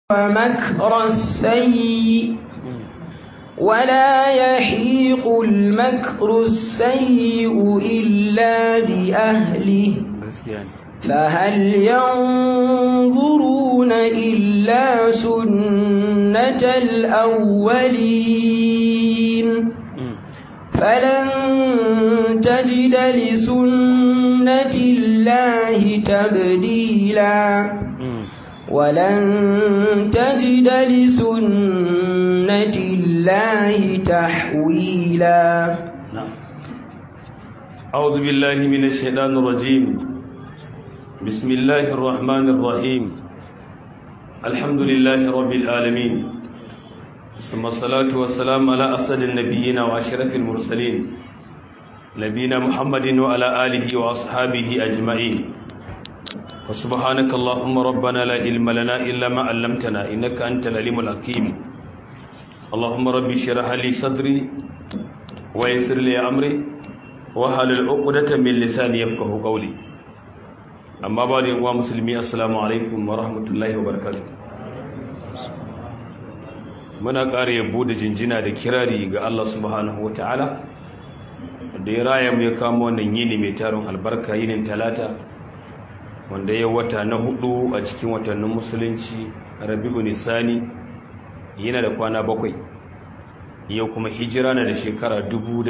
ومكر السيء ولا يحيق المكر السيء إلا بأهله فهل ينظرون إلا سنة الأولين فلن تجد لسنة الله تبديلا ولن تجد لسنة الله تحويلا أعوذ بالله من الشيطان الرجيم بسم الله الرحمن الرحيم الحمد لله رب العالمين ثم الصلاة والسلام على أسد النبيين وأشرف المرسلين نبينا محمد وعلى آله وأصحابه أجمعين وسبحانك اللهم ربنا لا علم لنا إلا ما علمتنا إنك أنت العليم الحكيم اللهم ربي اشرح لي صدري ويسر لي أمري وحلل عقدة من لساني يفقهوا قولي amma ba da yawa musulmi assalamu alaikum wa rahmatullahi wa barakatu muna ƙara yabo da jinjina da kirari ga Allah subhanahu wa ta'ala da ya raya mu ya kama wannan yini mai tarin albarka yinin talata wanda ya wata na hudu a cikin watannin musulunci rabi'u nisani yana da kwana bakwai yau kuma hijira na da shekara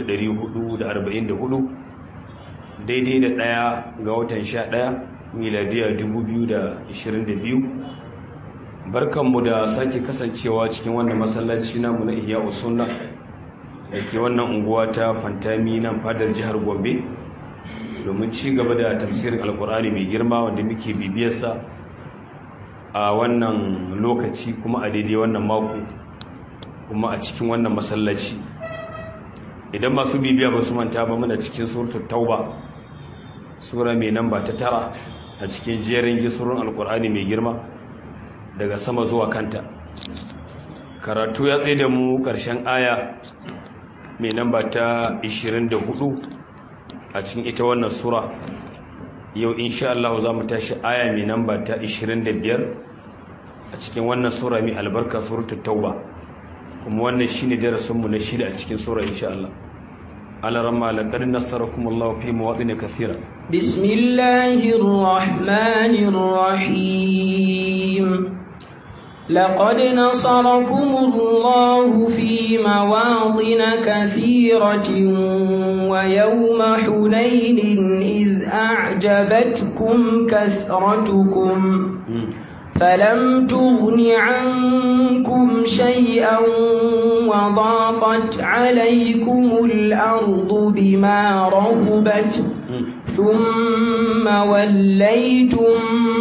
1444 daidai da ɗaya ga watan sha ɗaya miladiya 2022 barkanmu da sake kasancewa cikin wannan masallaci namu na ihya usunna da ke wannan unguwa ta fantami nan fadar jihar gombe domin ci gaba da tafsirin alkur'ani mai girma wanda muke bibiyarsa a wannan lokaci kuma a daidai wannan mako kuma a cikin wannan masallaci idan masu bibiya ba su manta ba muna cikin suratul tauba sura mai namba ta tara a cikin jerin gisurun alkur'ani mai girma daga sama zuwa kanta karatu ya tsaye da mu ƙarshen aya mai namba ta 24 a cikin ita wannan sura yau insha Allah za mu tashi aya mai namba ta 25 a cikin wannan sura mai albarka suratul tauba kuma wannan shine darasinmu na shida a cikin sura insha Allah على رمى لقد نصركم الله في مواطن كثيرة بسم الله الرحمن الرحيم لقد نصركم الله في مواطن كثيرة ويوم حنين إذ أعجبتكم كثرتكم فلم تغن عنكم شيئا وضاقت عليكم الأرض بما رهبت ثم وليتم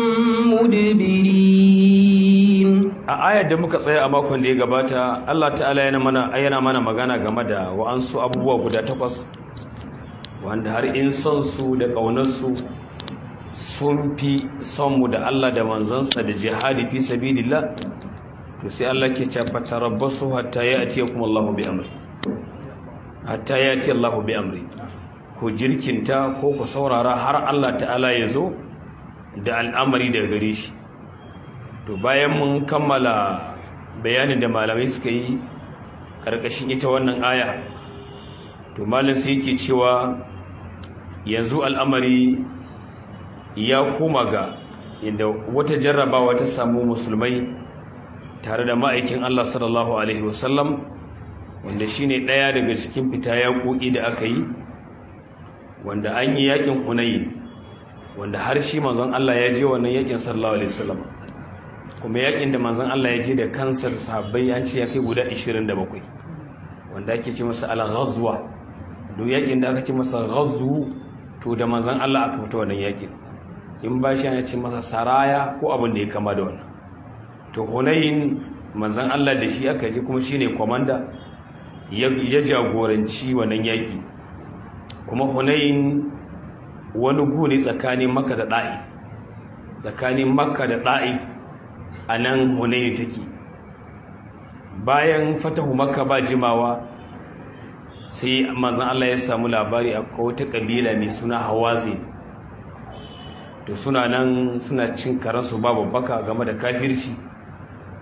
مدبرين a ayar da muka tsaya a makon da ya gabata Allah ta'ala yana mana ayyana mana magana game da wa'ansu abubuwa guda takwas wanda har in son su da ƙaunarsu sun fi son mu da Allah da manzansa da jihadi fi sabilillah to sai Allah ke cewa tarabbasu hatta ya'tiyakum Allahu bi amri hatta ya'ti Allahu bi amri ku jirkinta ko ku saurara har Allah ta'ala ya zo da al'amari daga gare shi to bayan mun kammala bayanin da malamai suka yi karkashin ita wannan aya to malam sai yake cewa yanzu al'amari ya koma ga inda wata jarrabawa ta samu musulmai tare da ma'aikin Allah sallallahu Alaihi wasallam wanda shi ne ɗaya daga cikin fita yaƙoƙi da aka yi wanda an yi yaƙin hunayi wanda har shi manzon Allah ya je wannan yaƙin sallallahu Alaihi wasallam kuma yaƙin da manzon Allah ya je da kansar sahabbai an ce ya kai guda 27 wanda ake ce masa al-ghazwa duk yaƙin da aka ce masa ghazwu to da manzon Allah aka fita wannan yaƙin in ba shi ya ce masa saraya ko abin da ya kama da wannan to hunayin manzan Allah da shi aka ji kuma shine komanda ya jagoranci wannan yaki kuma hunayin wani guri tsakanin makka da ɗa'if tsakanin makka da ɗa'if a nan hunayin take bayan fatahu makka ba jimawa sai manzan Allah ya samu labari a wata kabila mai suna hawazi to suna nan suna cin karansu babu baka game da kafirci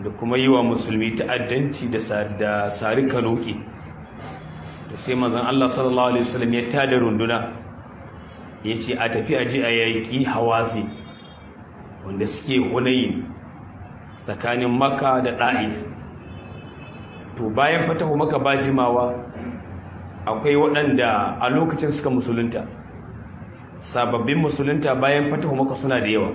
da kuma yi wa musulmi ta'addanci da sari kanoki da sai mazan Allah sallallahu Alaihi wasallam ya tada runduna ya ce a tafi aji a yaƙi hawazi wanda suke hunayi tsakanin maka da ɗa'if to bayan fatahu maka ba jimawa akwai waɗanda a lokacin suka musulunta sababbin musulunta bayan fatahu maka suna da yawa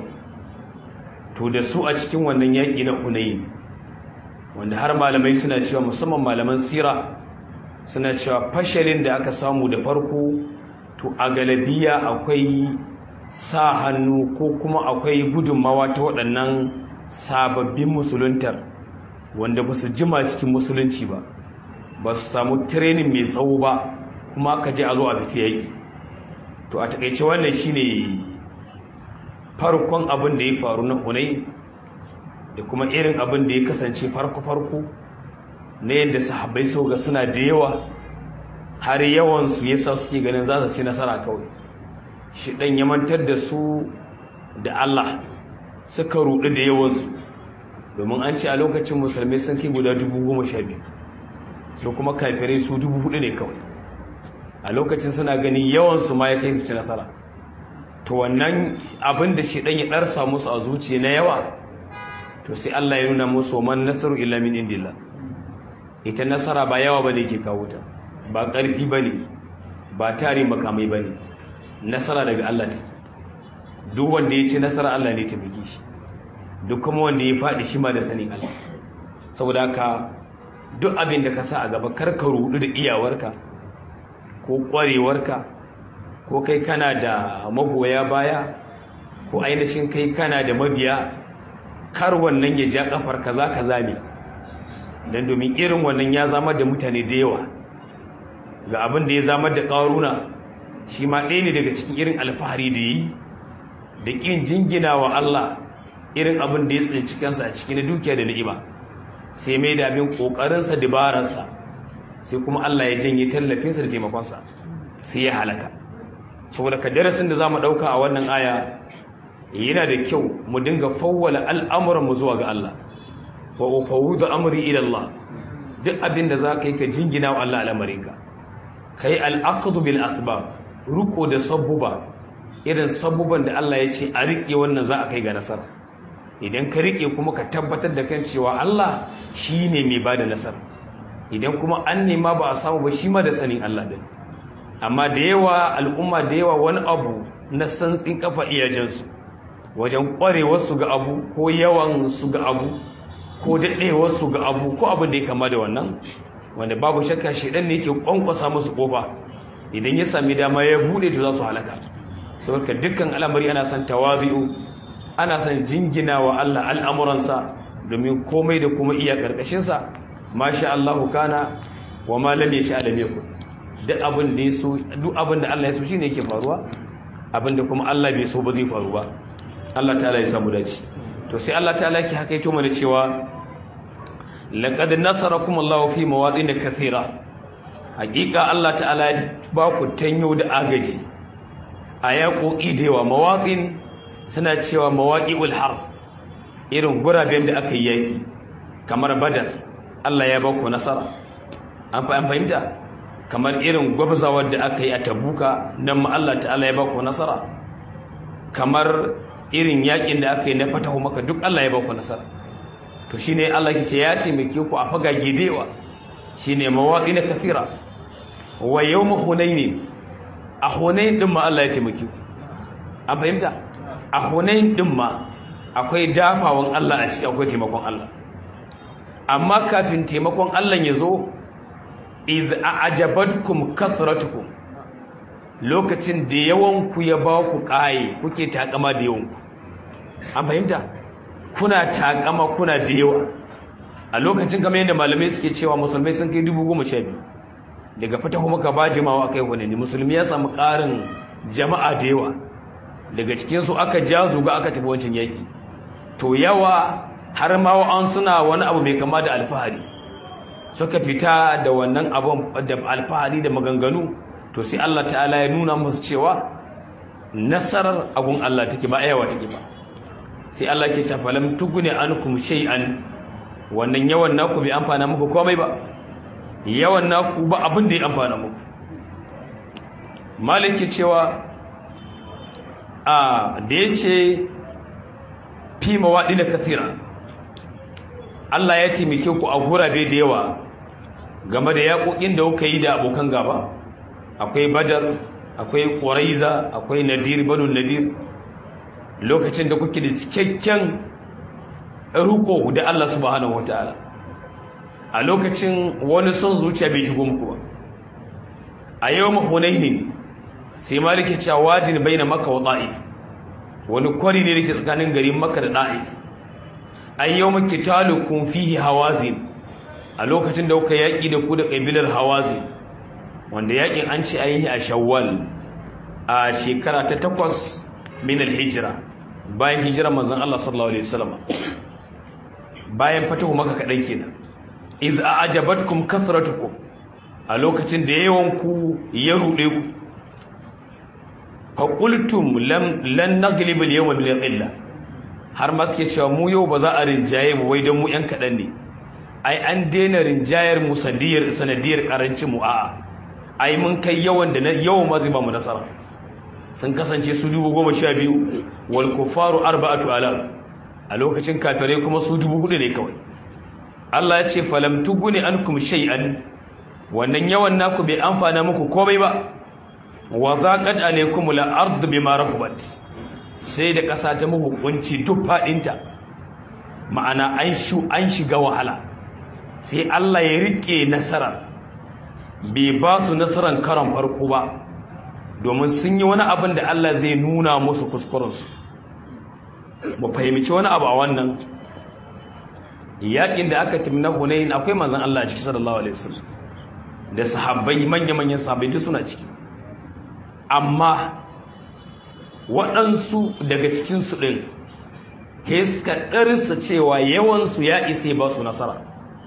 to da su a cikin wannan yaƙi na hunayi wanda har malamai suna cewa musamman malaman sira suna cewa fashalin da aka samu da farko to a galabiya akwai sa hannu ko kuma akwai gudunmawa ta waɗannan sababbin musuluntar wanda ba su jima cikin musulunci ba ba su samu training mai tsawo ba kuma aka je a zo a fita yaƙi to a taƙaice wannan shine farkon abin da ya faru na hunai da kuma irin abin da ya kasance farko-farko na yadda sahabbai sau ga suna da yawa har yawansu ya sa suke ganin za su ci nasara kawai shi ɗan ya mantar da su da Allah suka ruɗu da yawansu domin an ce a lokacin musulmai sun kai guda dubu goma sha biyu su kuma kafirai su dubu hudu ne kawai a lokacin suna ganin yawansu ma ya kai su ci nasara to wannan abin da shi ɗan ya ɗarsa musu a zuciya na yawa to sai Allah ya nuna musu man nasaru illa min indillah ita nasara ba yawa bane ke kawo ta ba ƙarfi bane ba tare makamai bane nasara daga Allah take duk wanda ya ci nasara Allah ne ta bige shi duk kuma wanda ya faɗi shi ma da sanin Allah saboda haka duk abin da ka sa a gaba kar ka rudu da iyawarka ko ƙwarewarka ko kai kana da magoya baya ko ainihin kai kana da mabiya kar wannan ya ja kafar kaza kaza ne dan domin irin wannan ya zama da mutane da yawa ga abin da ya zama da ƙaruna shi ma ɗaya ne daga cikin irin alfahari da yi da ƙin jingina wa Allah irin abin da ya tsinci kansa a cikin dukiya da ni'ima sai mai da abin ƙoƙarinsa dabararsa sai kuma Allah ya janye tallafinsa da taimakonsa sai ya halaka saboda ka darasin da za mu ɗauka a wannan aya yana da kyau mu dinga fawwala al'amuranmu zuwa ga Allah wa ufawudu amri ila Allah duk abin da za ka yi ka jingina wa Allah al'amarinka ka yi al'aqdu bil asbab ruko da sabbuba irin sabbuban da Allah ya ce a riƙe wannan za a kai ga nasara idan ka riƙe kuma ka tabbatar da kan cewa Allah shi ne mai ba da nasara idan kuma an nema ba a samu ba shi ma da sanin Allah din amma da yawa al'umma da yawa wani abu na santsin kafa iyajensu wajen ƙwarewarsu ga abu ko yawan su ga abu ko daɗewarsu ga abu ko abin da ya kama da wannan wanda babu shakka shaidan ne yake ƙwanƙwasa musu ƙofa idan ya sami dama ya buɗe to za su halaka saboda dukkan al'amari ana son tawabi'u ana son jingina wa Allah al'amuransa domin komai da kuma iya ƙarƙashinsa masha Allahu kana wa ma lam yasha lam yakun duk abin da yaso duk abin da Allah ya so shine yake faruwa abin da kuma Allah bai so ba zai faru ba Allah ta'ala ya samu dace to sai Allah ta'ala yake hakaito mana cewa laqad nasarakum Allah fi mawadin kathira hakika Allah ta'ala ya ba ku tanyo da agaji a yaƙoƙi da yawa mawaƙin suna cewa mawaƙi'ul harf irin guraben da aka yi yaƙi kamar badar Allah ya ba ku nasara an fahimta kamar irin gwabzawar da aka yi a tabuka nan ma Allah ta'ala ya ba ku nasara kamar irin yaƙin da aka yi na fatahu maka duk Allah ya ba ku nasara to shine Allah ke ce ya taimake ku a fagage da yawa shine mawaƙi na kathira wa yawm hunayn a hunayn din ma Allah ya taimake ku an fahimta a hunayn din ma akwai dafawan Allah a ciki akwai taimakon Allah amma kafin taimakon Allah ya zo iz a'jabatkum kathratukum lokacin da yawan ku ya ba ku kai kuke takama da yawan ku an fahimta kuna takama kuna da yawa a lokacin kamar yadda malamai suke cewa musulmai sun kai dubu goma sha biyu daga fatahu maka ba jimawa kai wani ne musulmi ya samu ƙarin jama'a da yawa daga cikinsu aka ja zuga aka tafi wancan yaƙi to yawa har ma an suna wani abu mai kama da alfahari suka fita da wannan abun da alfahari da maganganu to sai Allah ta'ala ya nuna musu cewa nasarar abun Allah take ba ayawa take ba sai Allah ke cewa lam tugune ankum shay'an wannan yawan naku bai amfana muku komai ba yawan naku ba abin da ya amfana muku maliki cewa a da ya ce fi mawaɗi na kathira Allah ya taimake ku a gurabe da yawa game da yaƙoƙin da kuka yi da abokan gaba akwai badar akwai ƙwaraiza akwai nadir banu nadir lokacin da kuke da cikakken ruko da Allah subhanahu wataala a lokacin wani son zuciya bai shigo muku ba a yau mahunainin sai malike cewa wajin baina maka wa da'if wani kwari ne dake tsakanin garin maka da da'if ay yawma qitalukum fihi hawazin a lokacin da kuka yaki da ku da kabilar hawazin wanda yakin an ce ayi a shawwal a shekara ta takwas min al-hijra bayan hijira manzon Allah sallallahu alaihi wasallam bayan fatahu maka kadan kenan iz a'jabatkum kathratukum a lokacin da yawan ku ya rude ku faƙultum lan naglib al-yawma bil qilla har ma suke cewa mu yau ba za a rinjaye mu wai dan mu yan kadan ne ai an daina rinjayar mu sanadiyar sanadiyar karancin mu a'a ai mun kai yawan da yawan ma zai ba mu nasara sun kasance su dubu goma sha biyu wal kufaru arba'atu alaf a lokacin kafirai kuma su dubu hudu ne kawai Allah ya ce falam tuguni ankum shay'an wannan yawan naku bai amfana muku komai ba wa zaqat alaykum al-ard bima rahabat sai da ƙasa ta muku kunci duk fadinta ma'ana an shu an shiga wahala sai Allah ya rike nasara bai ba su nasaran karan farko ba domin sun yi wani abin da Allah zai nuna musu kuskurensu mu fahimci wani abu a wannan yakin da aka timna Hunain akwai manzon Allah a ciki sallallahu alaihi wasallam da sahabbai manya-manyan sahabbai duk suna ciki amma waɗansu daga cikinsu ɗin ke suka ɗarsa cewa yawansu ya isa ba su nasara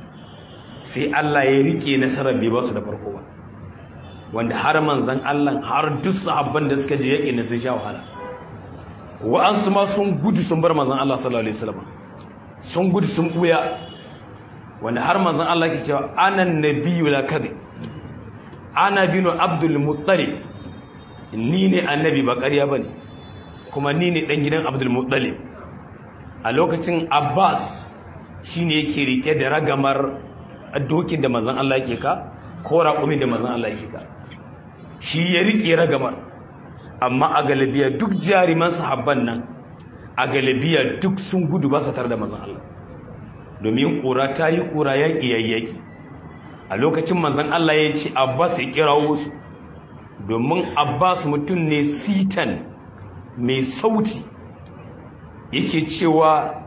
sai Allah ya rike nasarar bai ba su da farko ba wanda har manzan Allah har duk sahabban da suka je yaƙi na sun sha wahala wa'ansu ma sun gudu sun bar manzan Allah sallallahu alaihi wasallam sun gudu sun ɓuya wanda har manzan Allah ke cewa anan nabiyyu la kadhib ana binu abdul muttalib ni ne annabi ba ƙarya ba ne kuma ni ne ɗan gidan abdulmuttalib a lokacin abbas shi ne yake rike da ragamar dokin da mazan Allah ke ka ko raƙumin da mazan Allah ke ka shi ya rike ragamar amma a galibiya duk jariman sahabban nan a galibiya duk sun gudu ba su tare da mazan Allah domin ƙura ta yi ƙura yaƙi yaƙi a lokacin mazan Allah ya ce abbas ya kirawo su domin abbas mutum ne sitan mai sauti yake cewa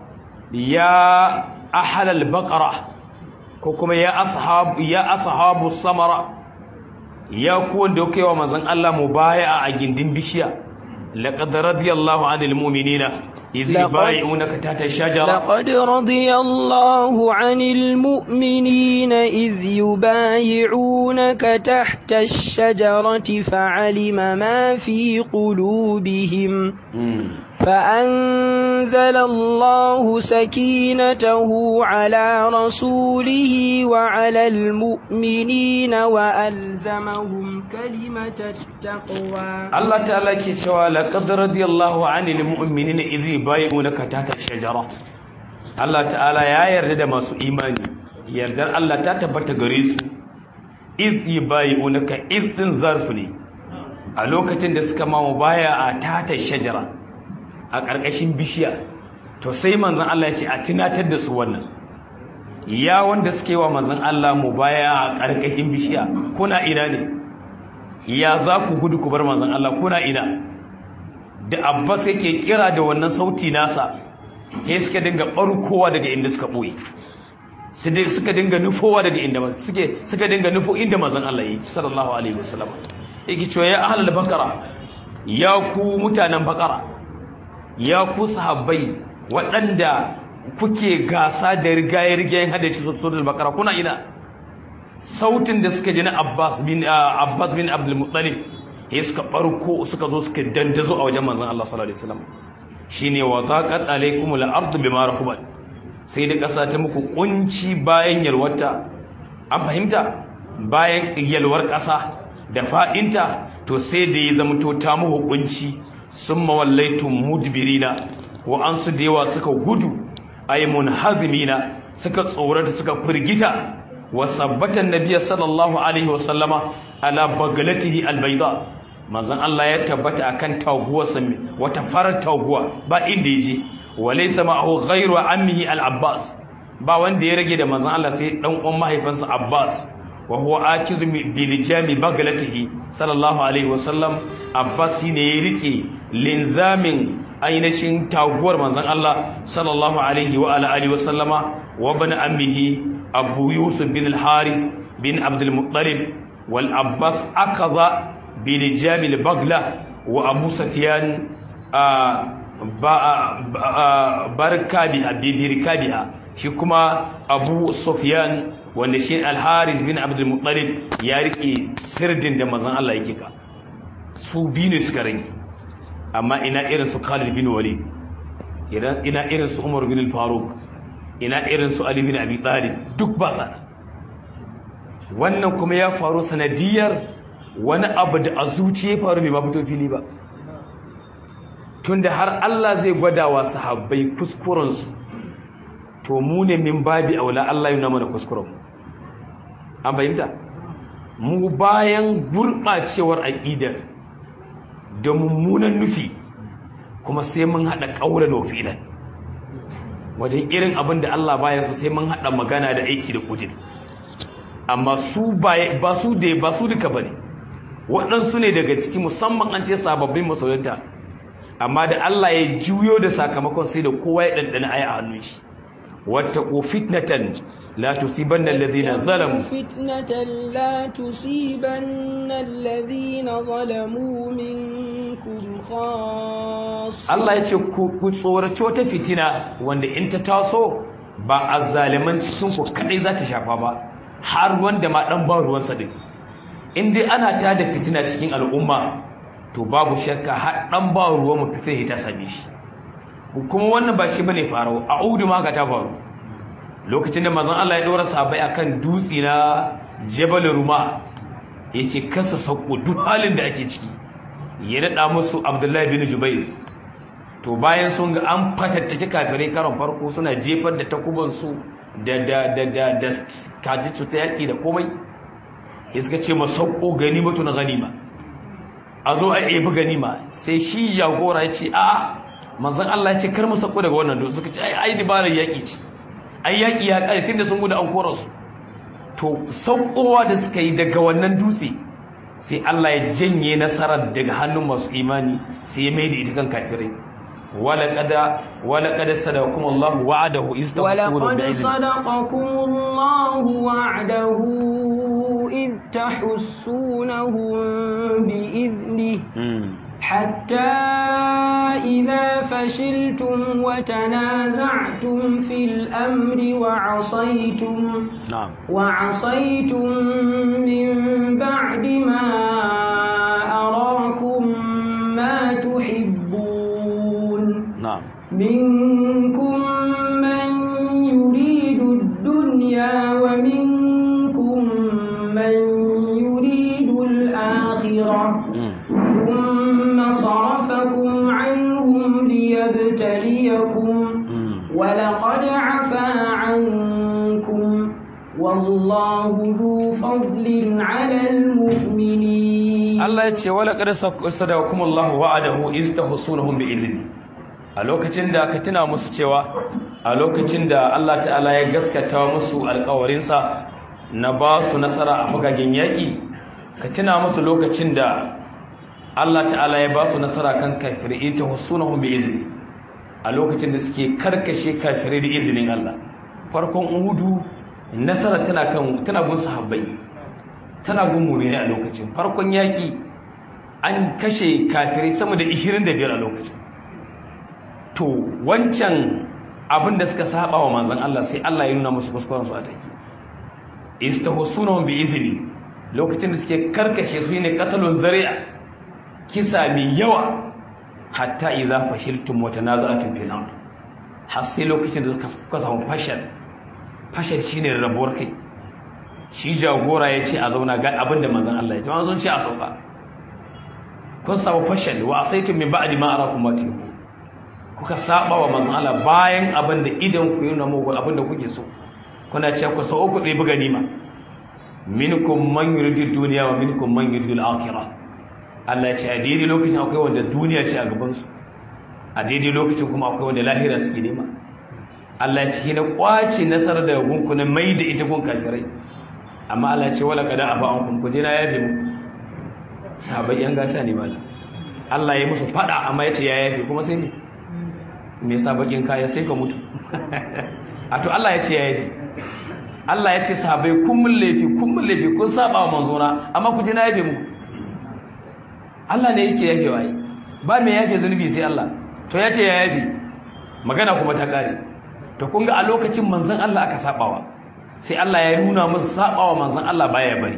ya ahalal baqara ko kuma ya ashabu ya ashabu samara ya ku wanda kai wa manzon Allah mubaya'a a gindin bishiya laqad radiyallahu 'anil mu'minina إذ يبايعونك تحت الشجرة لقد رضي الله عن المؤمنين إذ يبايعونك تحت الشجرة فعلم ما في قلوبهم فأنزل الله سكينته على رسوله وعلى المؤمنين وألزمهم كلمة التقوى الله تعالى كتوى لقد رضي الله عن المؤمنين إذ يبايعونك تحت الشجرة الله تعالى يا يرد ما سو إيماني يرد الله تتبت غريس إذ يبايعونك إذ ظرفني a lokacin da suka mamu baya a tata shajara a ƙarƙashin bishiya to sai manzan Allah ya ce a tunatar da su wannan ya wanda suke wa manzan Allah mu baya a ƙarƙashin bishiya kuna ina ne ya za ku gudu ku bar manzan Allah kuna ina da abbas yake kira da wannan sauti nasa sai suka dinga ɓarkowa daga inda suka ɓoye suka dinga nufowa daga inda suke suka dinga nufo inda manzan Allah yake sallallahu alaihi wasallam yake cewa ya ahlul bakara ya ku mutanen bakara ya ku sahabbai waɗanda kuke gasa da rigaye-rigayen haddace suratul bakara kuna ina sautin da suka ji na Abbas bin Abbas bin Abdul Muttalib ya suka barko suka zo suka dandazo a wajen manzon Allah sallallahu alaihi wasallam shine wa taqat alaikumul ardu bima rahubat sai da ƙasa ta muku kunci bayan yalwarta an fahimta bayan yalwar ƙasa da faɗinta to sai da ya zamto ta muku kunci sun mawallaitun mudbirina wa an su da yawa suka gudu ay munhazimina suka tsorata suka firgita wa sabbatan nabiyyi sallallahu alaihi wa sallama ala bagalatihi albayda manzon Allah ya tabbata akan taguwarsa wata farar taguwa ba inda yaje walaysa ma'ahu ghayru ammihi al-abbas ba wanda ya rage da manzon Allah sai dan uwan mahaifinsa abbas wa huwa akizu bi lijami bagalatihi sallallahu alaihi wa sallam abbas ne ya rike linzamin ainihin taguwar manzon Allah sallallahu alaihi wa ala alihi wa sallama wa bani ammihi abu yusuf bin al-haris bin abdul muttalib wal abbas akaza bi lijami al-bagla wa abu sufyan barka biha bi birkabiha shi kuma abu sufyan wanda shi al-haris bin abdul muttalib ya rike sirdin da manzon Allah yake ka su biyu ne suka rage amma ina irin su Khalid bin Walid ina irin su Umar bin Faruk ina irin su Ali bin Abi Talib duk ba sa wannan kuma ya faru sanadiyar wani abu da a zuciya faru bai ma fito fili ba tunda har Allah zai gwada wa sahabbai kuskuren su to mu ne min babi aula Allah yana mana kuskuren mu an bayyana mu bayan gurbacewar aqidar da mummunan nufi kuma sai mun haɗa ƙaura da wafilan wajen irin abin da Allah baya su sai mun haɗa magana da aiki da ƙudir amma su ba su da ba su duka bane waɗansu ne daga ciki musamman an ce sababbin masoyanta amma da Allah ya juyo da sakamakon sai da kowa ya ɗanɗana aya a hannun shi wattaqu fitnatan لا تصيبن الذين ظلموا فتنة لا تصيبن الذين ظلموا منكم خاصة Allah ya ce ku tsoraci wata fitina wanda in ta taso ba azzaliman cikin ku kadai za ta shafa ba har wanda ma dan ba ruwan sa din in dai ana ta da fitina cikin al'umma to babu shakka har dan ba ruwan mu fitina ta same shi kuma wannan ba shi bane farau a'udu ma ga ta faru lokacin da mazan Allah ya ɗora sabai akan dutse na Jabal Ruma yace kasa sauko duk halin da ake ciki ya daɗa musu Abdullahi bin Jubair to bayan sun ga an fatattake kafirai karon farko suna jefar da takuban su da da da da da kaji ta yaki da komai ya suka ce ma sauko ganimatu na ganima a zo a ebi ganima sai shi jagora ya ce a'a manzon Allah ya ce kar mu sauko daga wannan dutse suka ce ai ai dabarar yaki ce ai yaƙi ya ƙare tun da sun gudu an kora su to saukowa da suka yi daga wannan dutse sai Allah ya janye nasarar daga hannun masu imani sai ya mai da ita kan kafirai wala qada wala qad sadaqakum Allah wa'adahu iz ولقد صدقكم الله وعده إذ تحسونهم بإذنه حتى إذا فشلتم وتنازعتم في الأمر وعصيتم نعم وعصيتم من بعد ما أراكم ما تحبون نعم منكم من يريد الدنيا ومنكم من يريد الآخرة ثم صرفكم عنهم ليبتليكم ولقد عفا عنكم والله ذو فضل على المؤمنين Allah ya ce wala qad sadaqakum Allah wa'adahu iz tahsunahum bi izni a lokacin da aka tuna musu cewa a lokacin da Allah ta'ala ya gaskata musu alƙawarinsa na ba su nasara a fagagen yaƙi ka tuna musu lokacin da Allah ta'ala ya ba su nasara kan kafirai ita husunahum bi izni a lokacin da suke karkashe kafirai da izinin Allah farkon uhudu nasara tana kan tana gun sahabbai tana gun mu'mini a lokacin farkon yaki an kashe kafirai sama da 25 a lokacin to wancan abin da suka saba wa manzon Allah sai Allah ya nuna musu kuskuren su a take istahsunahum bi izni lokacin da suke karkashe su ne qatalun zari'a kisa mai yawa hatta iza fashiltum wa tanaza'tum fil amr har sai lokacin da kuka samu fashal fashal shine rabuwar kai shi jagora ya ce a zauna ga abin da manzon Allah ya ce sun ce a sauka kun samu fashal wa asaitum min ba'di ma arakum ma tuhibbu kuka saba wa manzon Allah bayan abin da idan ku yi namo abin da kuke so kuna ce ku sau ku ɗebi ganima minkum man yuridu dunya wa minkum man yuridu al-akhirah Allah ya ce a daidai lokacin akwai wanda duniya ce a gaban su a daidai lokacin kuma akwai wanda lahira suke nema Allah ya ce na kwace nasarar daga gunkunan mai da ita gun kafirai amma Allah ya ce wala kada aba an kun kuje na yafe mu sahabbai yan gata ne mala Allah ya musu fada amma ya ce ya yafe kuma sai ne me yasa bakin kaya sai ka mutu a to Allah ya ce ya yafe Allah ya ce sahabbai kun mun laifi kun mun laifi kun saba wa manzona amma ku je na yafe mu Allah ne yake yafe wai ba me yafe zunubi sai Allah to ya ce ya yafe magana kuma ta kare to kun ga a lokacin manzon Allah aka sabawa sai Allah ya nuna musu sabawa manzon Allah baya bari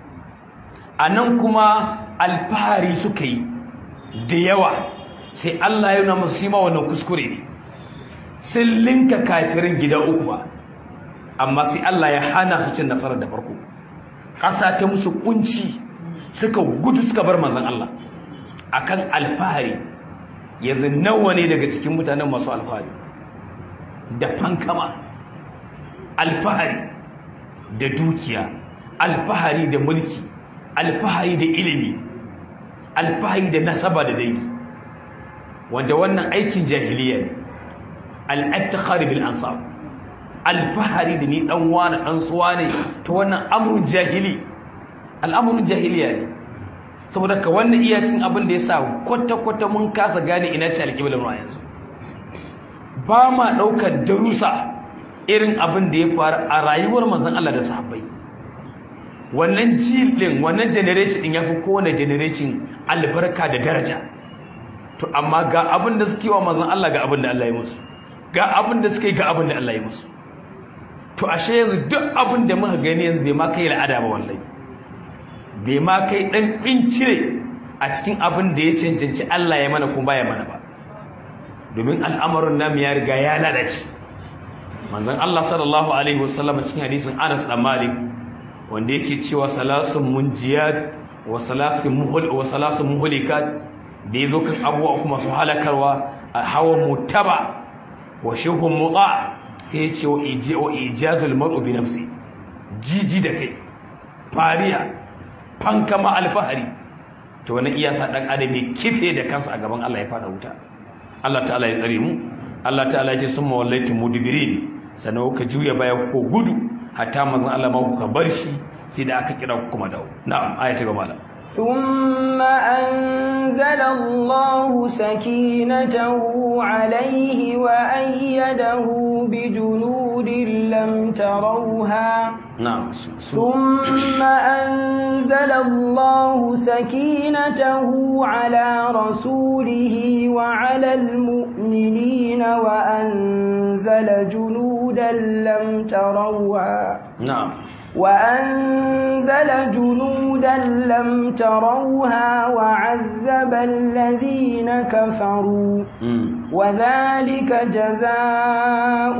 anan kuma alfahari suka yi da yawa sai Allah ya nuna musu shi ma wannan kuskure ne sun linka kafirin gida uku ba amma sai Allah ya hana su cin nasarar da farko ƙasa ta musu kunci suka gudu suka bar manzon Allah akan alfahari yanzu nawa ne daga cikin mutanen masu alfahari da fankama alfahari da dukiya alfahari da mulki alfahari da ilimi alfahari da nasaba da dangi wanda wannan aikin jahiliya ne al-iftikhar bil ansab alfahari da ni dan wani dan suwa ne to wannan amrun jahili al'amrun jahiliya ne saboda ka wannan iya cin abin da yasa kwata kwata mun kasa gane ina ce alƙiblar mu yanzu ba ma daukar darusa irin abin da ya faru a rayuwar manzon Allah da sahabbai wannan jilin wannan generation din yafi kowane generation albarka da daraja to amma ga abin da suke wa manzon Allah ga abin da Allah ya musu ga abin da suke ga abin da Allah ya musu to ashe yanzu duk abin da muka gani yanzu bai ma kai al'ada ba wallahi bai ma kai dan bincire a cikin abin da ya cancanci Allah ya mana kuma baya mana ba domin al'amarin namu ya riga ya lalace manzon Allah sallallahu alaihi wasallam cikin hadisin Anas dan Malik wanda yake cewa salasun munjiyat wa salasun muhul wa salasun muhlikat da yazo kan abubuwa kuma su halakarwa hawa mutaba wa shuhum muta sai ya ce wa ijazul mar'u bi nafsi jiji da kai fariya fankama alfahari to wannan iya sa dan adam ya kife da kansa a gaban Allah ya fada wuta Allah ta'ala ya tsare mu Allah ta'ala ya ce summa wallaitu mudbirin sannan ka juya baya ko gudu hatta manzon Allah ma kuka bar shi sai da aka kira ku kuma dawo na'am aya ta gaba ثم أنزل الله سكينته عليه وأيده بجنود لم تروها نعم ثم أنزل الله سكينته على رسوله وعلى المؤمنين وأنزل جنودا لم تروها نعم وأنزل جنودا لم تروها وعذب الذين كفروا وذلك جزاء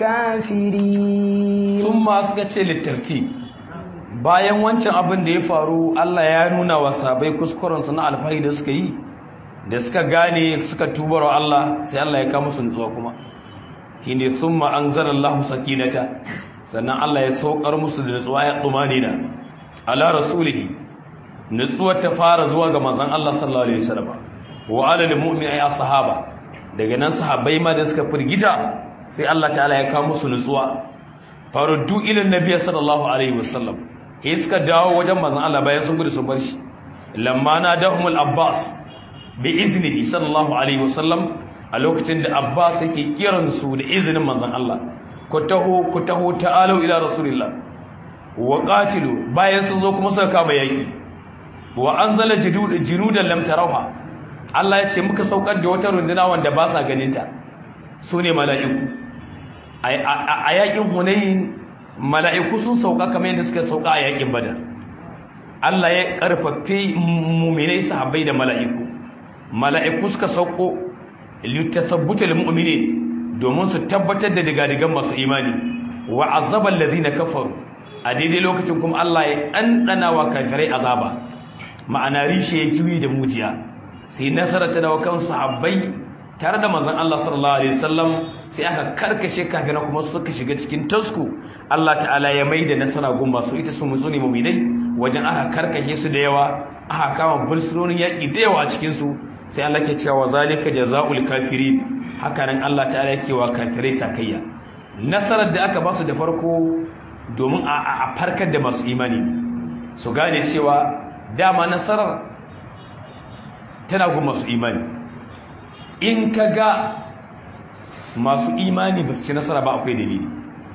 الكافرين ثم أسكت للترتيب bayan wancan abin da ya faru Allah ya nuna wa sabai kuskurensu na alfahi da suka yi da suka gane suka tubar wa Allah sai Allah ya kama su nutsuwa kuma shine thumma anzalallahu sakinata sannan Allah ya saukar musu da nutsuwa ya tsumanina ala rasulihi nutsuwar ta fara zuwa ga manzon Allah sallallahu alaihi wasallam wa ala lil mu'mini sahaba daga nan sahabbai ma da suka firgita sai Allah ta'ala ya kawo musu nutsuwa faruddu ila nabiyyi sallallahu alaihi wasallam sai suka dawo wajen manzon Allah bayan sun gudu sun bar shi lamma nadahumul abbas bi iznihi sallallahu alaihi wasallam a lokacin da abbas yake kiransu da izinin manzon Allah ku taho ku taho ta'alu ila rasulillah wa qatilu bayan sun zo kuma suka kama yaki wa anzala junudan lam tarawha Allah ya ce muka saukar da wata runduna wanda ba sa ganin ta sune mala'iku a yakin hunayn mala'iku sun sauka kamar yadda suka sauka a yakin badar Allah ya karfafe mu'minai sahabbai da mala'iku mala'iku suka sauko litathabbutul mu'minin domin su tabbatar da digadigan masu imani wa azaba allazina kafaru a daidai lokacin kuma Allah ya ɗanɗana wa kafirai azaba ma'ana rishe ya juyi da mujiya sai nasara ta dawo kan sahabbai tare da manzon Allah sallallahu alaihi wasallam sai aka karkashe kafirai kuma suka shiga cikin tasku Allah ta'ala ya maida nasara gun masu ita su mutsuni mu'minai wajen aka karkashe su da yawa aka kama bursunonin yaƙi da yawa a cikin su sai Allah ke cewa zalika jazaul kafirin haka nan Allah ta'ala yake wa kafirai sakayya nasarar da aka ba su da farko domin a farkar da masu imani su gane cewa dama nasarar tana gun masu imani in ka ga masu imani ba su ci nasara ba akwai dalili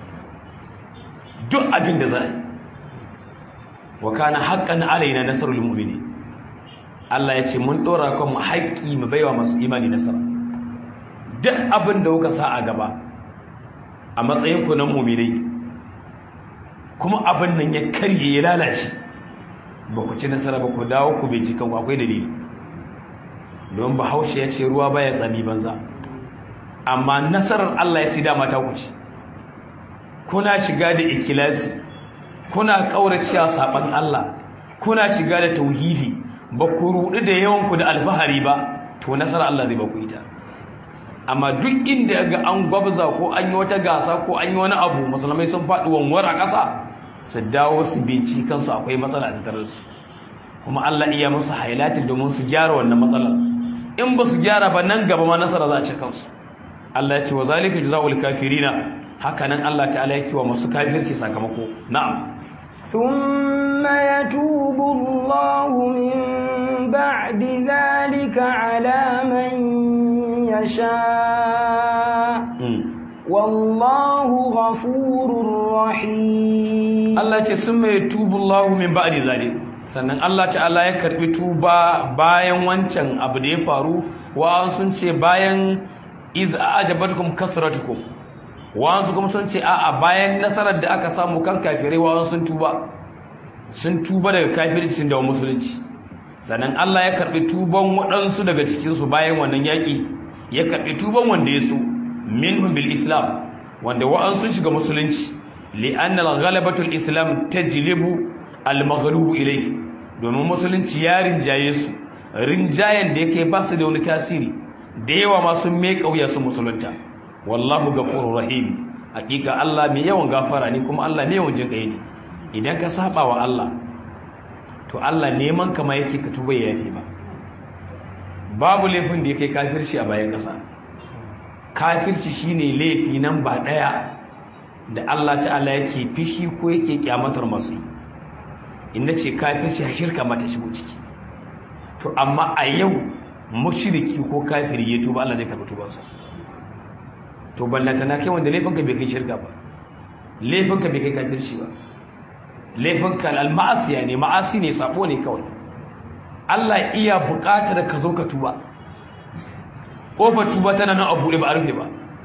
duk abin da za a yi wa kana haƙƙan alaina nasarul mu'mini Allah ya ce mun ɗora kan mu haƙƙi mu baiwa masu imani nasara duk abin da kuka sa a gaba a matsayin ku na mu'minai kuma abin nan ya karye ya lalace ba ku ci nasara ba ku dawo ku bincika ku akwai dalili don bahaushe ya ce ruwa baya tsami banza amma nasarar Allah ya ce dama ta ku ci kuna shiga da ikilasi kuna kauracewa saban Allah kuna shiga da tauhidi ba ku rudu da yawan ku da alfahari ba to nasarar Allah zai ba ku ita amma duk inda ga an gwabza ko an yi wata gasa ko an yi wani abu musulmai sun faɗi wanwar a ƙasa su dawo su binci kansu akwai matsala a tattare su kuma Allah iya musu hailatin domin su gyara wannan matsalar in ba su gyara ba nan gaba ma nasara za a ci kansu Allah ya ce wa zalika jazaul kafirina haka nan Allah ta'ala yake wa masu kafirci sakamako na'am ثم يتوب الله من بعد ذلك على من يشاء والله غفور رحيم Allah ce sun mai tubullahu min ba'di zalik sannan Allah ta'ala ya karbi tuba bayan wancan abu da ya faru wa sun ce bayan iz a'jabatkum kasratukum wa sun kuma sun ce a'a bayan nasarar da aka samu kan kafirai wa sun tuba sun tuba daga kafirci da musulunci sannan Allah ya karbi tuban waɗansu daga cikin su bayan wannan yaki ya karbi tuban wanda ya so minhum bil islam wanda wa'ansu shiga musulunci li'anna al-ghalabatu al-islam tajlibu al-maghlub ilayhi domin musulunci ya rinjaye su rinjayen da yake ba su da wani tasiri da yawa ma sun mai kauya su musulunta wallahu ghafurur rahim hakika Allah mai yawan gafara ne kuma Allah mai yawan jinkai ne idan ka saba wa Allah to Allah neman kama yake ka tuba ya yafi ba babu laifin da yake kafirci a bayan kasa kafirci shine laifi nan ba daya da Allah ta'ala yake fishi ko yake kyamatar masu yi inda ce kafirci a shirka mata shigo ciki to amma a yau mushriki ko kafiri ya tuba Allah zai karɓi tubansa to ballanta na kai wanda laifinka bai kai shirka ba laifinka bai kai kafirci ba laifinka al-ma'asiya ne ma'asi ne sabo ne kawai Allah iya buƙatar ka zo ka tuba ƙofar tuba tana nan a buɗe ba a rufe ba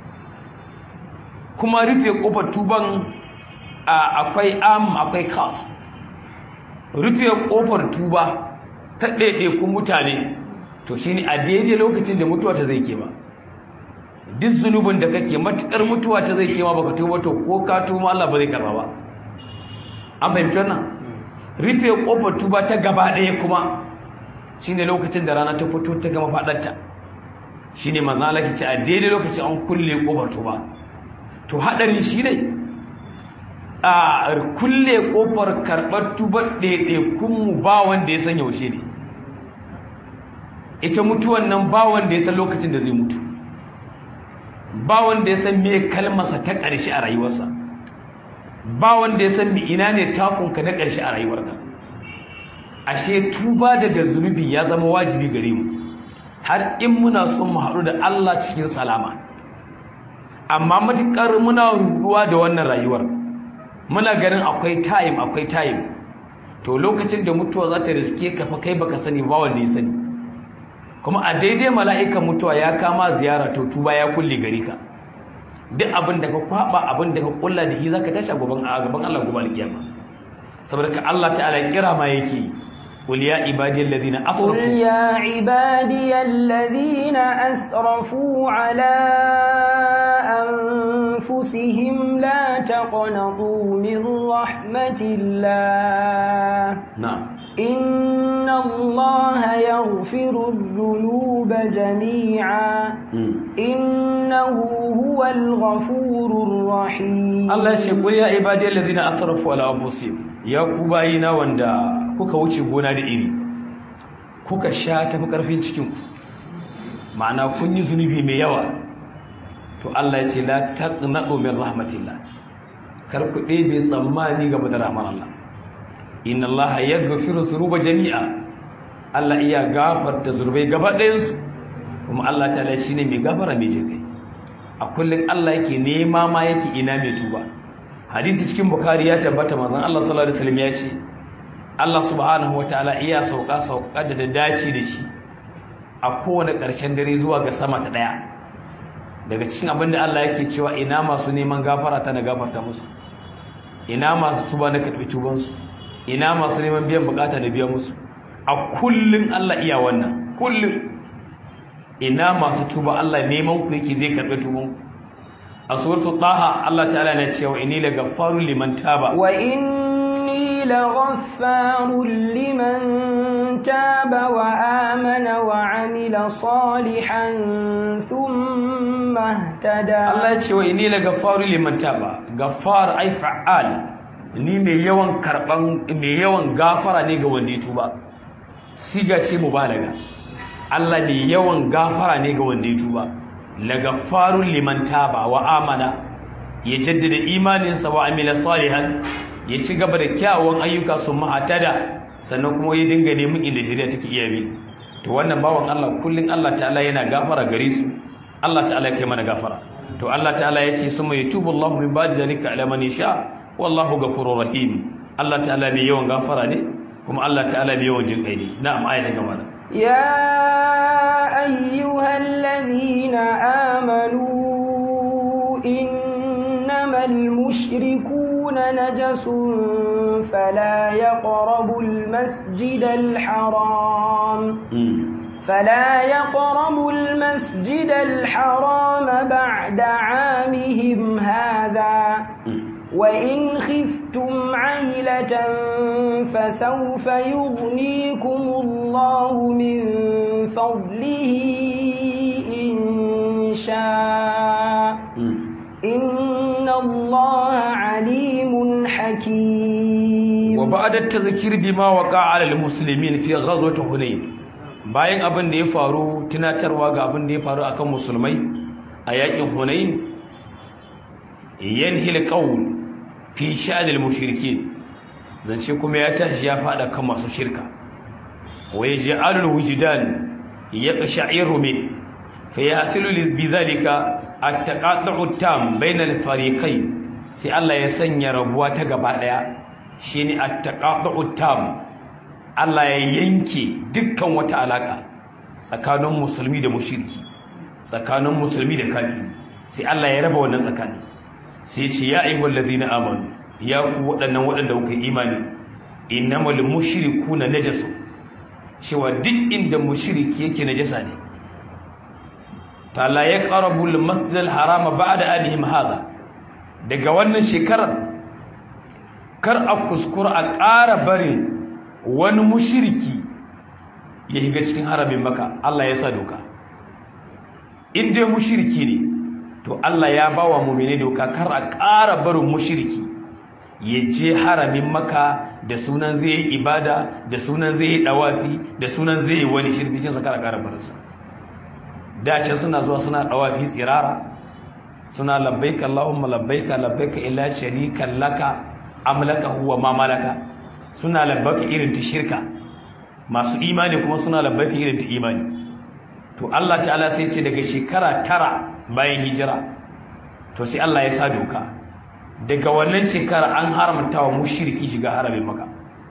kuma rufe ƙofar tuban akwai am akwai kas rufe ƙofar tuba ta ɗaiɗaikun mutane to shi ne a daidai lokacin da mutuwa ta zai ke ba duk zunubin da kake matuƙar mutuwa ta zai ke ma baka tuba to ko ka tuba Allah ba zai karba ba an fahimci wannan rufe ƙofar tuba ta gaba ɗaya kuma shi ne lokacin da rana ta fito ta gama faɗarta shi ne maza laki ce a daidai lokacin an kulle ƙofar tuba to haɗari shi ne a kulle ƙofar karɓar tubar ɗaiɗaikunmu ba wanda ya san yaushe ne ita mutuwan nan ba wanda ya san lokacin da zai mutu ba wanda ya san me kalmarsa ta ƙarshe a rayuwarsa ba wanda ya san me ina ne takunka na ƙarshe a rayuwarka ashe tuba daga zunubi ya zama wajibi gare mu har in muna son mu haɗu da Allah cikin salama amma matuƙar muna ruɗuwa da wannan rayuwar muna ganin akwai time akwai time to lokacin da mutuwa za ta riske ka fa kai baka sani ba wanda ya sani kuma a daidai mala'ikan mutuwa ya kama ziyara to tuba ya kulle gare ka duk abin da ka kwaba abin da ka kulla da shi zaka tashi a gaban a gaban Allah gobe alkiyama saboda ka Allah ta'ala kira ma yake قل يا عبادي الذين أسرفوا قل يا عبادي الذين أسرفوا على أنفسهم لا تقنطوا من رحمة الله نعم إن الله يغفر الذنوب جميعا إنه هو الغفور الرحيم Allah ya ce qul ya ibadi allazina asrafu ala anfusihim ya ku bayina wanda kuka wuce gona da iri kuka sha tafi karfin cikin ku ma'ana kun yi zunubi mai yawa to Allah ya ce la taqnatu min rahmatillah kar ku ɗebe tsammani game da rahmar Allah inna Allah yaghfiru dhunuba jami'a Allah iya gafarta zunubai gaba ɗayan su kuma Allah ta'ala shine mai gafara mai jinkai a kullum Allah yake nema ma yake ina mai tuba hadisi cikin bukari ya tabbata manzon Allah sallallahu alaihi wasallam ya ce Allah subhanahu wataala iya sauka sauka da da dace da shi a kowane ƙarshen dare zuwa ga sama ta daya daga cikin abin da Allah yake cewa ina masu neman gafara ta na gafarta musu ina masu tuba na karɓi tubansu ina masu neman biyan bukata na biya musu a kullum Allah iya wannan kullum ina masu tuba Allah neman ku yake zai karɓi tuban ku a suratul taha Allah ta'ala na cewa inni la ghaffarun liman taba wa inni la ghaffarun liman taba wa amana wa amila salihan thumma ihtada Allah ya ce wa inni la ghaffarun liman taba ghaffar ay fa'al ni mai yawan karban mai yawan gafara ne ga wanda ya tuba siga ce mubalaga Allah ne yawan gafara ne ga wanda ya tuba lagafarun liman taba wa amana ya jaddada imaninsa wa amila salihan ya ci gaba da kyawun ayyuka su mahatada sannan kuma ya dinga neman inda shari'a take iya bi to wannan bawan Allah kullun Allah ta'ala yana gafara gare su Allah ta'ala ya kai mana gafara to Allah ta'ala ya ce summa yatubu Allahu min ba'di zalika ala man yasha wallahu ghafurur rahim Allah ta'ala mai yawan gafara ne kuma Allah ta'ala mai yawan jinkai ne na'am ayatin gaba يا أيها الذين آمنوا إنما المشركون نجس فلا يقربوا المسجد الحرام فلا يقربوا المسجد الحرام بعد عامهم هذا وإن خفتم عيلة فسوف يغنيكم الله من فضله إن شاء إن الله عليم حكيم وبعد التذكير بما وقع على المسلمين في غزوة هنين bayan abin da ya faru tunatarwa ga abin da ya faru akan musulmai a yakin Hunain yanhil qawl fi sha'anil mushrikin zance kuma ya tashi ya fada kan masu shirka wa yaj'alul wujdan yaqsha'iru min fa yasilu bizalika at-taqatu'u tam bainal fariqayn sai Allah ya sanya rabuwa ta gaba daya shine at-taqatu'u tam Allah ya yanke dukkan wata alaka tsakanin musulmi da mushriki tsakanin musulmi da kafiri sai Allah ya raba wannan tsakani sai ce ya ayyuhal ladina amanu ya ku waɗannan waɗanda kuka imani innamal mushrikuna najasu cewa duk inda mushriki yake najasa ne ta la yaqrabu al masjid al harama ba'da anihim hadha daga wannan shekarar kar a kuskura a ƙara barin wani mushriki ya shiga cikin haramin maka Allah ya sa doka in dai mushriki ne to Allah ya bawa mu'mini doka kar a ƙara barin mushriki ya je haramin maka da sunan zai yi ibada da sunan zai yi dawafi da sunan zai yi wani shirkin sa kar a ƙara barinsa dace suna zuwa suna dawafi tsirara suna labbaika Allahumma labbaika labbaika illa sharikan laka amlaka huwa ma malaka suna labbaka irin ta shirka masu imani kuma suna labbaka irin ta imani to Allah ta'ala sai ce daga shekara tara bayan hijira to sai Allah ya sa doka daga wannan shekara an haramta wa mushriki shiga haramin maka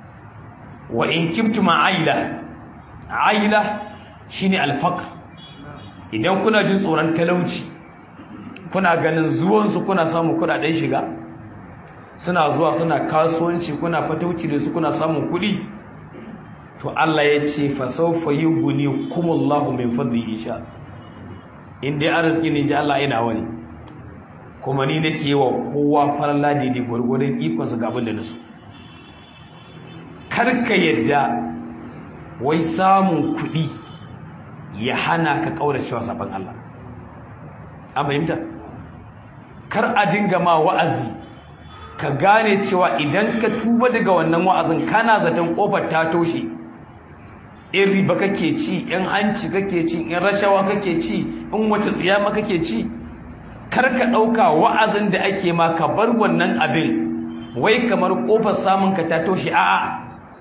wa in kibtum aila aila shine alfaqr idan kuna jin tsoron talauci kuna ganin zuwan su kuna samu kudaden shiga suna zuwa suna kasuwanci kuna fatauci da su kuna samun kuɗi to Allah ya ce fa sawfa yughni kumullahu min fadlihi insha in dai arziki ne ji Allah ina wani kuma ni nake yi wa kowa farla daidai gwargwadon ikonsa ga abin da nasu karka yadda wai samun kuɗi ya hana ka ƙauracewa sabon Allah an fahimta kar a dinga ma wa'azi ka gane cewa idan ka tuba daga wannan wa'azin kana zaton ƙofar ta toshe in riba kake ci in hanci kake ci in rashawa kake ci in wace tsiyama kake ci kar ka ɗauka wa'azin da ake ma ka bar wannan abin wai kamar ƙofar samun ka ta toshe a'a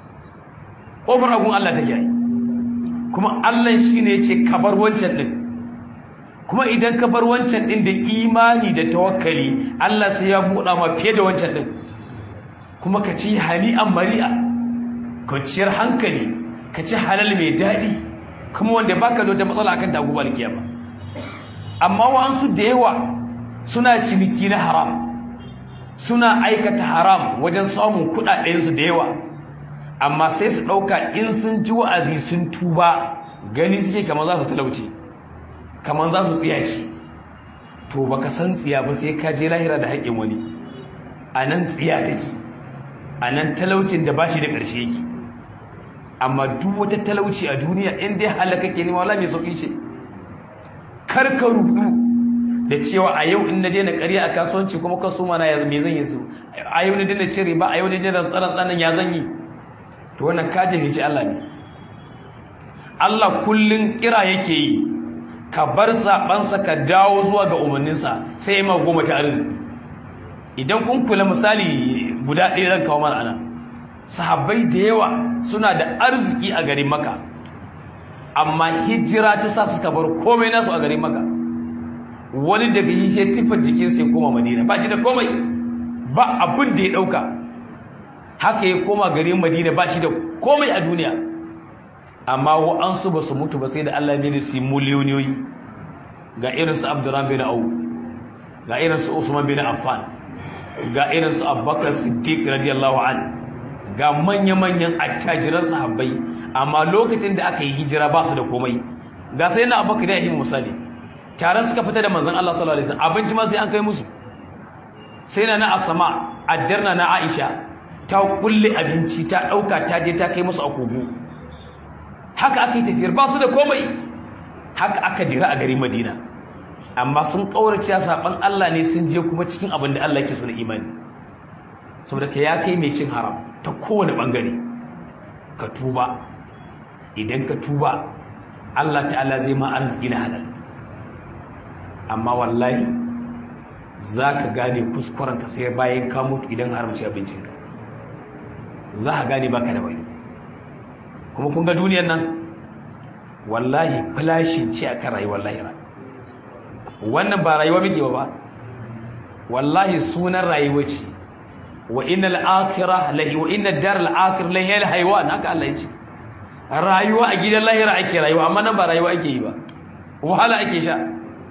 ƙofar agun Allah take yi kuma Allah shi ne ce ka bar wancan ɗin kuma idan ka bar wancan ɗin da imani da tawakkali Allah sai ya buɗa ma fiye da wancan ɗin kuma ka ci hani'an mari'a kwanciyar hankali ka ci halal mai daɗi kuma wanda baka da wata matsala akan dagu ba kiyama amma wa'ansu da yawa suna ciniki na haram suna aikata haram wajen samun kuɗaɗensu da yawa amma sai su ɗauka in sun ji wa'azi sun tuba gani suke kamar za su talauci kamar za su tsiyaci to baka san tsiya ba sai ka je lahira da haƙƙin wani a nan tsiya take a nan talaucin da ba shi da ƙarshe yake amma duk wata talauci a duniya in dai halaka ke nema wala mai sauƙi ce kar ka rudu da cewa a yau in na daina ƙarya a kasuwanci kuma kasuma na ya me zan yi su a yau na daina cire ba a yau na daina tsaron tsanan ya zan yi to wannan ka jahilci Allah ne Allah kullun kira yake yi ka bar sabansa ka dawo zuwa ga umarninsa sai ya ma goma ta arziki idan kun kula misali guda ɗaya zan kawo mana ana sahabbai da yawa suna da arziki a garin maka amma hijira ta sa suka bar komai nasu a garin maka wani daga yi shi tifa jikinsa ya koma madina ba shi da komai ba abin da ya ɗauka haka ya koma garin madina ba shi da komai a duniya amma wa'ansu ba su mutu ba sai da Allah ya da su miliyoniyoyi ga irinsu abdurrahman bin auf ga irinsu usman bin affan ga irinsu abubakar siddiq radiyallahu an ga manya-manyan attajiran sahabbai amma lokacin da aka yi hijira ba su da komai ga sai na abubakar da yi misali tare suka fita da manzon Allah sallallahu alaihi wasallam abinci ma sai an kai musu sai na na asama addarna na aisha ta kulle abinci ta dauka ta je ta kai musu a kogo haka aka yi tafiyar ba su da komai haka aka dira a garin madina amma sun kaurace saban Allah ne sun je kuma cikin abin da Allah yake so na imani saboda ka ya kai mai cin haram ta kowane bangare ka tuba idan ka tuba Allah ta'ala zai ma arziki na halal amma wallahi za ka gane kuskurenka sai bayan ka mutu idan haramci abincinka za ka gane baka da wani kuma kun ga duniyar nan wallahi flashin ce a kan rayuwar lahira wannan ba rayuwa muke ba wallahi sunan rayuwa ce wa innal akhirah lahi wa innad dar al akhir lahi al haywan haka Allah ya ce rayuwa a gidan lahira ake rayuwa amma nan ba rayuwa ake yi ba wahala ake sha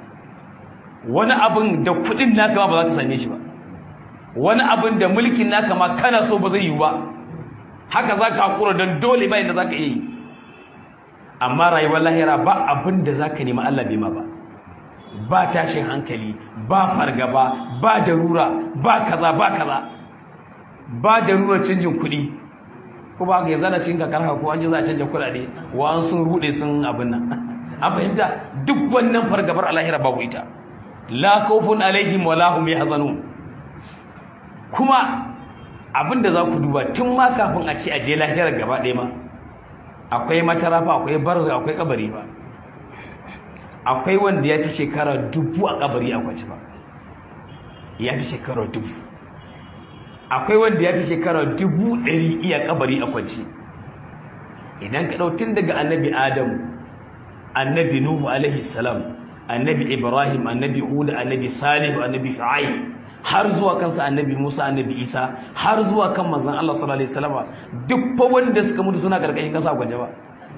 wani abin da kudin naka ma ba za ka same shi ba wani abin da mulkin naka ma kana so ba zai yi ba haka za ka haƙura don dole bayan da za ka yi amma rayuwar lahira ba abin da za ka nema Allah bai ma ba ba tashin hankali ba fargaba ba darura ba kaza ba kaza ba darurar canjin kuɗi ko ba ka yi zana cin kakar ko an ji za a canja kuɗaɗe wa an sun ruɗe sun abin nan an fahimta duk wannan fargabar a lahira babu ita la khawfun alaihim wa lahum yahzanun kuma abinda za ku duba tun ma kafin a ce a je lahirar gaba ɗaya ma akwai matarafa akwai barza akwai kabari ba akwai wanda ya fi shekara dubu a kabari a kwace ba ya fi shekara dubu akwai wanda ya fi shekara dubu ɗari iya kabari a kwace idan ka ɗau tun daga annabi adamu annabi nuhu alaihi salam annabi ibrahim annabi huda annabi salihu annabi shu'aib har zuwa kansa annabi musa annabi isa har zuwa kan manzon allah sallallahu alaihi wasallam duk fa wanda suka mutu suna karkashin kasa a kwance ba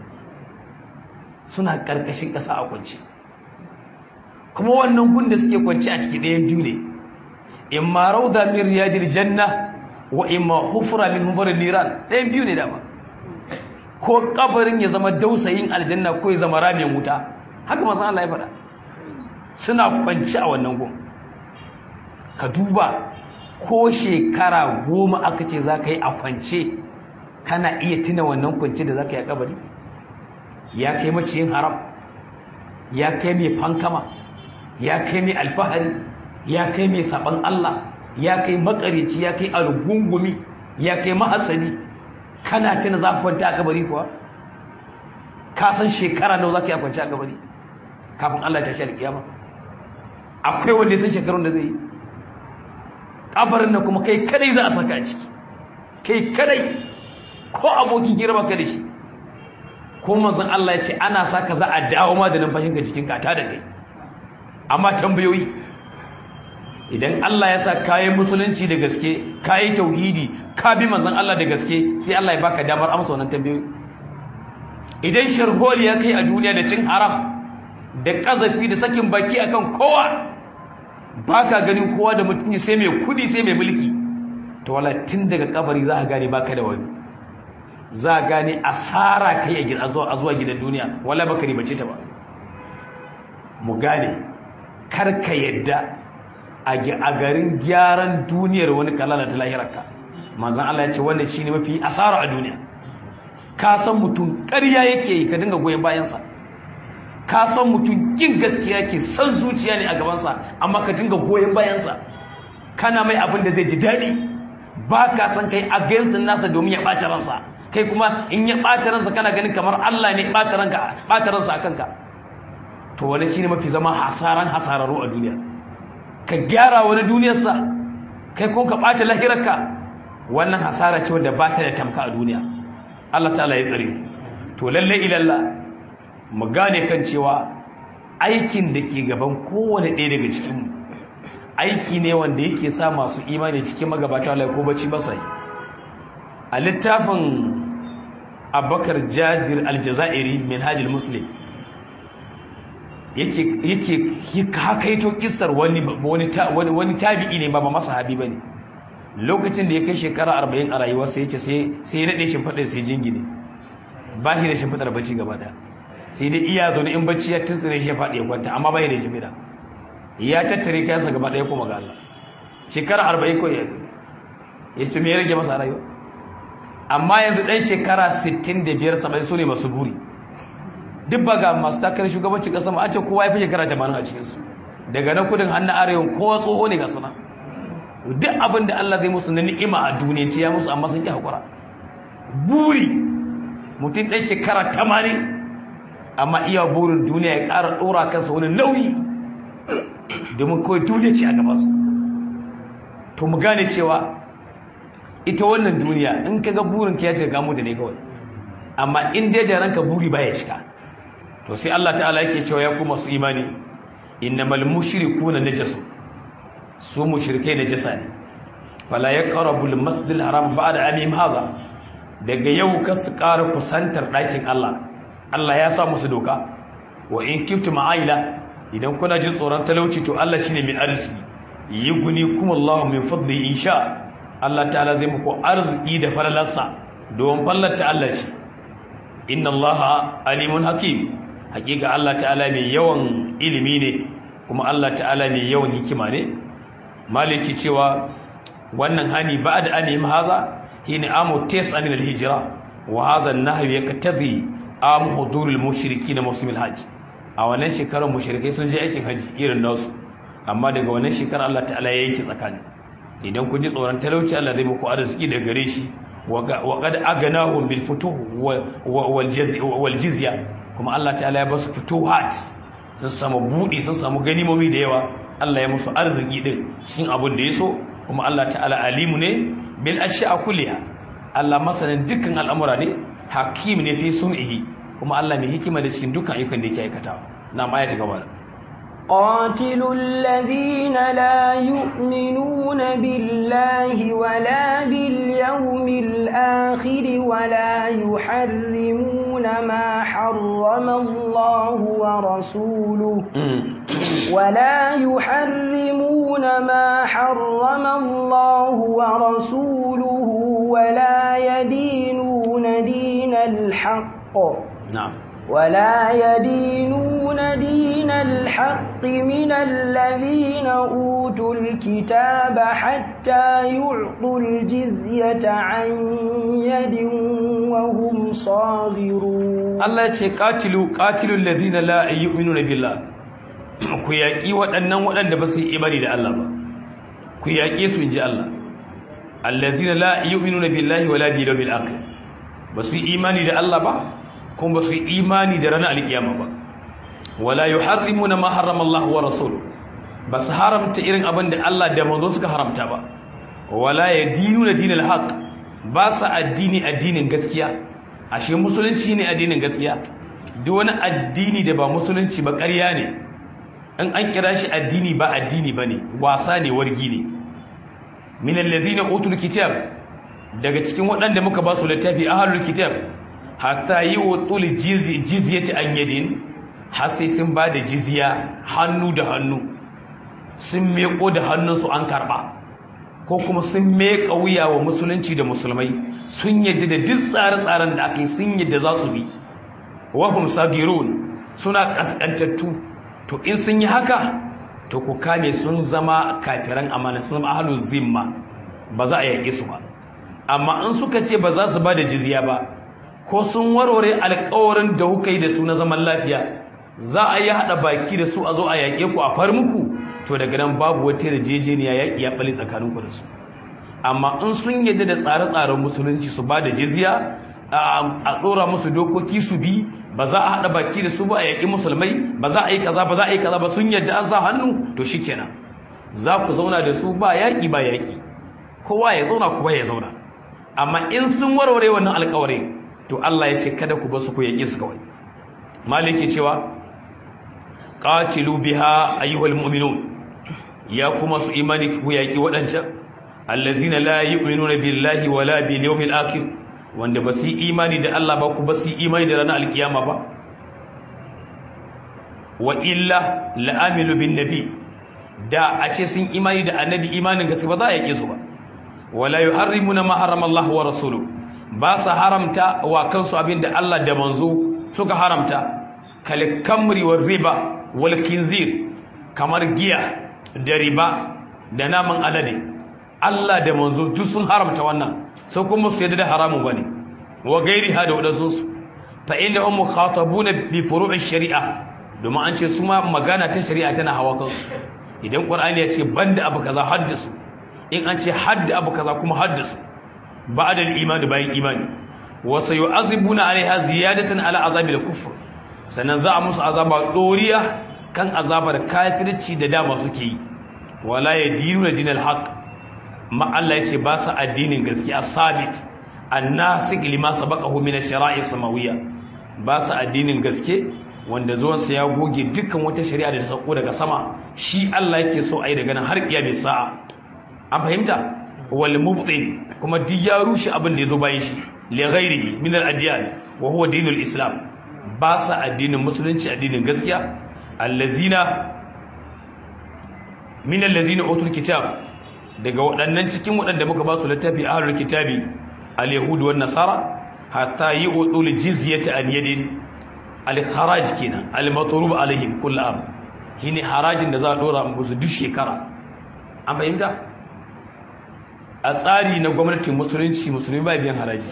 suna karkashin kasa a kwance kuma wannan gun da suke kwance a ciki ɗayan biyu ne imma rauda min riyadil janna wa imma hufra min hufarin niran ɗayan biyu ne dama ko kabarin ya zama dausayin aljanna ko ya zama ramin wuta haka manzon allah ya faɗa suna kwanci a wannan gun ka duba ko shekara goma aka ce za ka yi a kwance kana iya tuna wannan kwance da za ka yi a kabari ya kai maciyin haram ya kai mai fankama ya kai mai alfahari ya kai mai saban Allah ya kai makarici ya kai algungumi ya kai mahasani kana tuna za ka kwanta a kabari kuwa ka san shekara nawa za ka yi a kwance a kabari kafin Allah ta shi alƙiyama akwai wanda ya san shekarun da zai yi kabarin nan kuma kai kadai za a saka a ciki kai kadai ko abokin girma ka da shi ko manzon Allah ya ce ana saka za a dawo ma da numfashin ka cikin kata da kai amma tambayoyi idan Allah ya sa kayi musulunci da gaske kayi tauhidi ka bi manzon Allah da gaske sai Allah ya baka damar amsa wannan tambayoyi idan sharholi ya kai a duniya da cin haram da kazafi da sakin baki akan kowa baka ganin kowa da mutum sai mai kudi sai mai mulki to wala tun daga kabari za ka gane baka da wani za ka gane asara kai a zuwa gidan duniya wala baka ribace ta ba mu gane kar ka yadda a garin gyaran duniyar wani kalala ta lahirarka manzan Allah ya ce wannan shine mafi asara a duniya ka san mutum ƙarya yake yi ka dinga goyon bayansa ka san mutum kin gaskiya ke san zuciya ne a gabansa amma ka dinga goyon bayansa kana mai abin da zai ji daɗi ba ka san kai against nasa domin ya ɓaci ransa kai kuma in ya ɓata ransa kana ganin kamar Allah ne ɓata ranka ɓata ransa a kanka to wani shine mafi zama hasaran hasararru a duniya ka gyara wani duniyarsa kai kuma ka ɓata lahirarka wannan hasara ce wanda ba ta da tamka a duniya Allah ta'ala ya tsare to lalle ilalla mu gane kan cewa aikin da ke gaban kowane ɗaya daga cikinmu aiki ne wanda yake sa masu imani cikin magabata Allah ko bacci masa a littafin Abubakar Jabir Aljazairi min Hadil Muslim yake yake hakaito kissar wani wani wani tabi'i ne ba ba masahabi bane lokacin da ya kai shekara 40 a rayuwarsa yace sai sai ya nade shimfidar sai jingine ba shi da shimfidar bacci gaba daya sai dai iya zaune in bacci ya tuntsire shi ya faɗi ya kwanta amma bai da shimfida ya tattare kayansa gaba daya kuma ga Allah shekara 40 ko ya ya ce me ya rage masa rayuwa amma yanzu dan shekara 65 70 su ne masu buri duk ba ga masu takarar shugabancin ƙasa ma an ce kowa ya fi shekara tamanin a cikinsu daga na kudin hannun arewa kowa tsoho ne ga suna duk abin da Allah zai musu na ni'ima a duniya ce ya musu amma sun ƙi haƙura buri mutum ɗan shekara tamanin amma iya burin duniya ya ƙara ɗora kansa wani nauyi domin kawai duniya ce a gabansa to mu gane cewa ita wannan duniya in ka ga burin ka ya ce gamu da ne kawai amma in dai da ranka buri baya cika to sai Allah ta'ala yake cewa ya ku masu imani innamal mushrikuna najasu su mushrikai najasa ne fala yaqrabu al-masjidil haram ba'da amim hadha daga yau ka su ƙara kusantar ɗakin Allah Allah ya sa musu doka wa in kiftum aila idan kuna jin tsoron talauci to Allah shine mai arziki yuguni kuma Allah min fadli insha Allah ta'ala zai muku arziki da falalarsa don fallata Allah ce inna Allah alimun hakim hakika Allah ta'ala mai yawan ilimi ne kuma Allah ta'ala mai yawan hikima ne maliki cewa wannan hani ba'da anim haza shine amu tisa min al-hijra wa hadha an-nahyu yaqtadi am hudurul mushrikin muslimil hajj a wannan shekarar mushrikai sun je aikin haji irin nasu amma daga wannan shekarar Allah ta'ala ya yake tsakani idan kun ji tsoron talauci Allah zai muku arziki da gare shi wa qad aganahum bil futuh wal jizya kuma Allah ta'ala ya basu futuhat sun samu budi sun samu ganimomi da yawa Allah ya musu arziki din cikin abin da yaso kuma Allah ta'ala alimu ne bil ashya kulliha Allah masanin dukkan al'amura ne hakim ne fi sun'ihi kuma Allah mai hikima da cikin dukkan ayyukan da yake aikatawa na ma ayati gaba قاتلوا الذين لا يؤمنون بالله ولا باليوم الآخر ولا يحرمون ما حرم الله ورسوله ولا يحرمون ما حرم الله ورسوله ولا يدينون دين الحق نعم ولا يدينون دين الحق من الذين أوتوا الكتاب حتى يعطوا الجزية عن يد وهم صاغرون الله يقول قاتلوا قاتلوا الذين لا يؤمنون بالله ku yaƙi waɗannan waɗanda ba su yi imani da Allah ba ku yaƙe su in ji Allah allazina la yu'minuna billahi wala bil yawmil akhir ba su yi imani da Allah ba kuma ba su yi imani da ranar alkiyama ba wala yuharrimuna ma harrama Allah wa rasuluhu ba su haramta irin abin da Allah da manzo suka haramta ba wala yadinuna dinal haqq ba su addini addinin gaskiya ashe musulunci ne addinin gaskiya duk wani addini da ba musulunci ba ƙarya ne in an kira shi addini ba addini bane wasa ne wargi ne min alladhina utul kitab daga cikin waɗanda muka ba su littafi ahlul kitab hatta yi utul jizyati an yadin har sai sun ba da jizya hannu da hannu sun meko da hannunsu an karba ko kuma sun meka wuya wa musulunci da musulmai sun yadda da duk tsare-tsaren da aka yi sun yadda za su bi wahum sagirun suna kaskantattu to in sun yi haka to ku kame sun zama kafiran amana sun zama ahlul zimma ba za a yaƙe su ba amma in suka ce ba za su ba da jizya ba ko sun warware alƙawarin da kuka yi da su na zaman lafiya za a yi haɗa baki da su a zo a yaƙe ku a far muku to daga nan babu wata yarjejeniya yaƙi ya ɓale tsakaninku da su amma in sun yadda da tsare-tsaren musulunci su ba da jizya a ɗora musu dokoki su bi ba za a haɗa baki da su ba a yaƙi musulmai ba za a yi kaza ba za a yi kaza ba sun yadda an sa hannu to shikenan za ku zauna da su ba yaƙi ba yaƙi kowa ya zauna kuma ya zauna amma in sun warware wannan alƙawari to Allah ya ce kada ku basu ku yaƙi su kawai maliki cewa qatilu biha ayyuhal mu'minun ya kuma su imani ku yaƙi waɗancan allazina la yu'minuna billahi wala bil yawmil akhir wanda ba su yi imani da Allah ba ku ba su yi imani da ranar alkiyama ba wa illa la'amilu bin nabi da a ce sun imani da annabi imanin gaske ba za a yake su ba wala yuharrimuna ma harrama Allah wa rasuluhu ba sa haramta wa kansu abinda Allah da manzo suka haramta kal kamri war riba wal kinzir kamar giya da riba da naman alade Allah da manzo duk sun haramta wannan sai kuma su yadda da haramun bane wa gairiha da wadansu su fa innahum mukhatabuna bi furu'i shari'a domin an ce su ma magana ta shari'a tana hawa kansu idan qur'ani ya ce banda abu kaza haddasu in an ce hadda abu kaza kuma haddasu ba'da al-iman bayan imani wa sayu'azibuna 'alayha ziyadatan 'ala azabil kufr sannan za a musu azaba doriya kan azabar kafirci da dama suke yi wala yadinuna dinal haqq ma Allah yace ba su addinin gaskiya sabit annasik lima sabaqahu min ash-shara'i samawiyya ba su addinin gaske wanda zuwan sa ya goge dukkan wata shari'a da ta sauko daga sama shi Allah yake so ai daga nan har kiyame sa'a an fahimta wal mubtin kuma duk ya rushe abin da yazo bayan shi li ghairihi min al-adyan wa huwa dinul islam ba su addinin musulunci addinin gaskiya allazina min allazina utul kitab daga waɗannan cikin waɗanda muka ba su littafi ahlul kitabi al-yahud wan nasara hatta yu'tul jizyata an yadin al-kharaj kenan al-matrub alaihim kull am shine harajin da za a dora musu duk shekara an fahimta a tsari na gwamnatin musulunci musulmi ba biyan haraji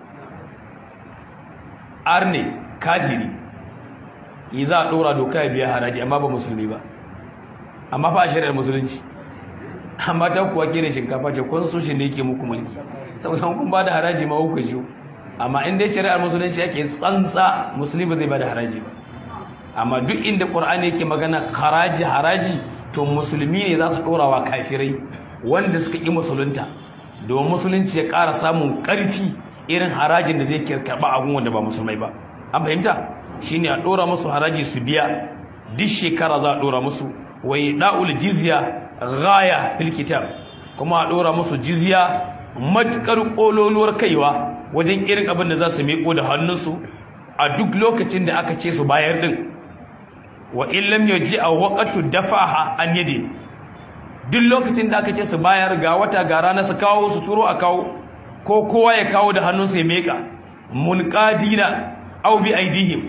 arne kafiri yi za a dora doka ya biya haraji amma ba musulmi ba amma fa a shari'ar musulunci amma ta kuwa kere shinkafa ce constitution ne yake muku mulki saboda kun ba da haraji ma kuka ji amma in dai shari'ar musulunci yake tsantsa musulmi ba zai ba da haraji ba amma duk inda qur'ani yake magana haraji haraji to musulmi ne za su dora wa kafirai wanda suka yi musulunta domin musulunci ya ƙara samun ƙarfi irin harajin da zai karɓa abun wanda ba musulmai ba an fahimta shine a dora musu haraji su biya duk shekara za a dora musu wai da'ul jizya ghaya fil kitab kuma a dora musu jizya matukar kololuwar kaiwa wajen irin abin da za su miƙo da hannunsu a duk lokacin da aka ce su bayar din wa in lam yaji a waqatu dafaha an yadi duk lokacin da aka ce su bayar ga wata ga rana su kawo su turo a kawo ko kowa ya kawo da hannunsa ya miƙa munqadina aw bi aidihim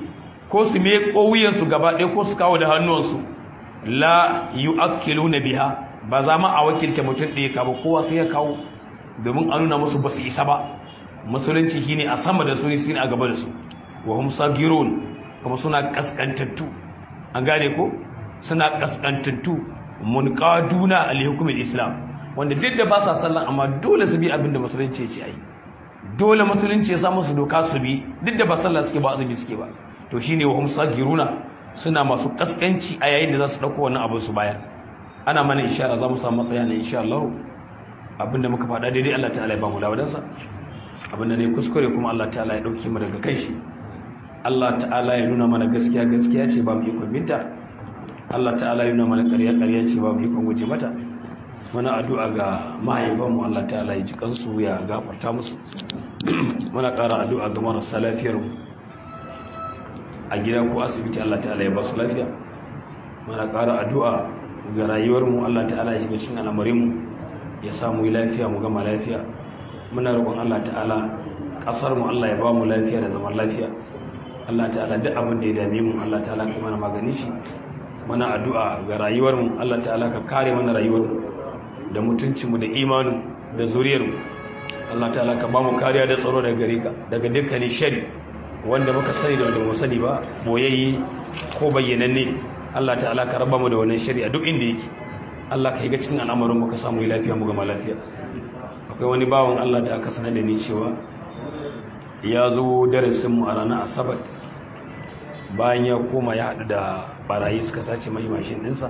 ko su me wuyansu gaba ɗaya ko su kawo da hannuwansu la yu'akkiluna biha ba za ma a wakilta mutum ɗaya ka ba kowa sai ya kawo domin a nuna musu ba su isa ba musulunci shine a sama da su ne a gaba da su wa hum sagirun kuma suna kaskantattu an gane ko suna kaskantattu munqaduna al hukumin islam wanda duk da ba sa sallan amma dole su bi abin da musulunci ya ce ai dole musulunci ya sa musu doka su bi duk da ba sallah suke ba azumi suke ba to shine wa hum sagiruna suna masu kaskanci a yayin da za su dauko wannan abu su baya ana mana ishara za mu samu matsaya ne insha Allah abinda muka faɗa daidai Allah ta'ala ya ba mu lawadansa abinda ne kuskure kuma Allah ta'ala ya dauke mu daga kai shi Allah ta'ala ya nuna mana gaskiya gaskiya ce ba mu ikon binta Allah ta'ala ya nuna mana ƙarya ƙarya ce ba mu ikon guje mata muna addu'a ga mahaifanmu Allah ta'ala ya ji kansu ya gafarta musu muna ƙara addu'a ga marasa lafiyar mu a gida ko asibiti Allah ta'ala ya ba su lafiya muna ƙara addu'a ga rayuwar mu Allah ta'ala ya shiga cikin al'amarin mu ya samu lafiya mu gama lafiya muna roƙon Allah ta'ala ƙasar mu Allah ya ba mu lafiya da zaman lafiya Allah ta'ala duk abin da ya dame mu Allah ta'ala ka mana magani shi muna addu'a ga rayuwar mu Allah ta'ala ka kare mana rayuwar mu da mutuncin mu da imanin da zuriyar mu Allah ta'ala ka ba mu kariya da tsaro daga gare ka daga dukkanin shari wanda muka sani da wanda mu sani ba boyayye ko bayyananne Allah ta'ala ka raba mu da wannan shari a duk inda yake Allah ka yi ga cikin al'amarin mu ka samu lafiya mu gama lafiya akwai wani bawan Allah da aka sanar da ni cewa ya zo darasinmu a ranar asabar bayan ya koma ya haɗu da barayi suka sace mai mashin ɗinsa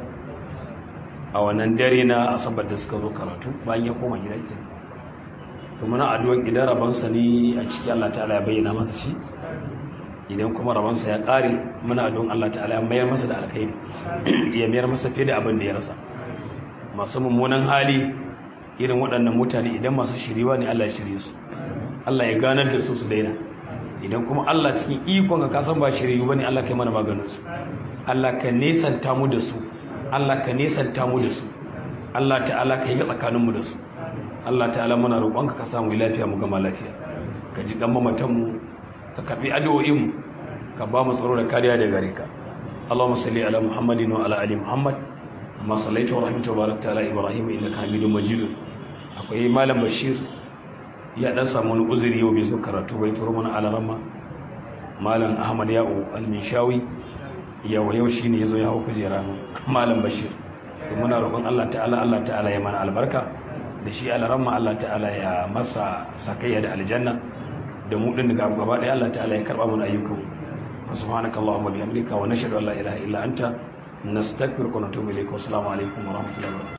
a wannan dare na asabar da suka zo karatu bayan ya koma gida ke kuma na addu'an idan rabansa ne a ciki Allah ta'ala ya bayyana masa shi idan kuma rabansa ya ƙare muna addu'an Allah ta'ala ya mayar masa da alkhairi ya mayar masa fiye da abin da ya rasa masu mummunan hali irin waɗannan mutane idan masu shiriwa ne Allah ya shirye su Allah ya ganar da su su daina idan kuma Allah cikin ikon ka kasan ba shiriyu bane Allah kai mana maganin su Allah ka nesanta mu da su Allah ka nesanta mu da su Allah ta'ala ka yi ga tsakanin mu da su Allah ta'ala muna roƙon ka samu lafiya mu gama lafiya ka ji kan mamatan mu ka karbi addu'o'in mu ka ba mu tsaro da kariya daga gare ka Allahumma salli ala Muhammadin wa ala ali Muhammad amma sallaita wa rahmatu wa barakta ala Ibrahim innaka Hamidum Majid akwai malam Bashir ya dan samu wani uzuri yau bai zo karatu bai turo mana alarama malam ahmad ya'u al-mishawi yau yau shine yazo ya hau kujera malam bashir to muna roƙon Allah ta'ala Allah ta'ala ya mana albarka da shi alarama Allah ta'ala ya masa sakayya da aljanna da mu din gaba gaba ɗaya Allah ta'ala ya karba mana ayyukan subhanakallahumma bihamdika wa nashhadu an la ilaha illa anta nastaghfiruka wa natubu ilayk wa assalamu alaikum wa rahmatullahi wa barakatuh